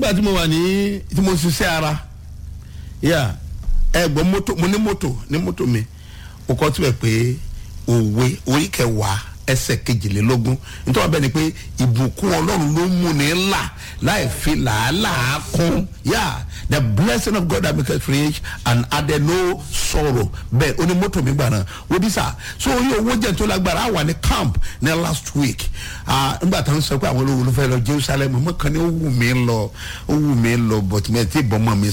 nígbà tí mo wà ní tí mo ṣiṣẹ́ ara yà ẹ̀gbọ́n mọ́tò mo ní mọ́tò ní mọ́tò mi o kọ́ tí wẹ̀ pé òwe orí kẹwàá ẹsẹ̀ kejìlélógún nítorí wọn bẹ́ẹ̀ ni pé ìbùkún ọlọ́run ló mú ní ńlá láì fi làálàá kún yà the blessing of God that make us rich and added no sorrow bẹ́ẹ̀ ó ní mọ́tò mi gbà náà wọ́n bí sà so orí owó jẹ́ tó lágbára àwa ní camp ní last week nígbà táwọn sọ pé àwọn olówó ló fẹ́ lọ Jerusalem mọ́ kàn ní ó wù mí lọ ó wù mí lọ but mi ẹ̀ tí bọ́ mọ́ mi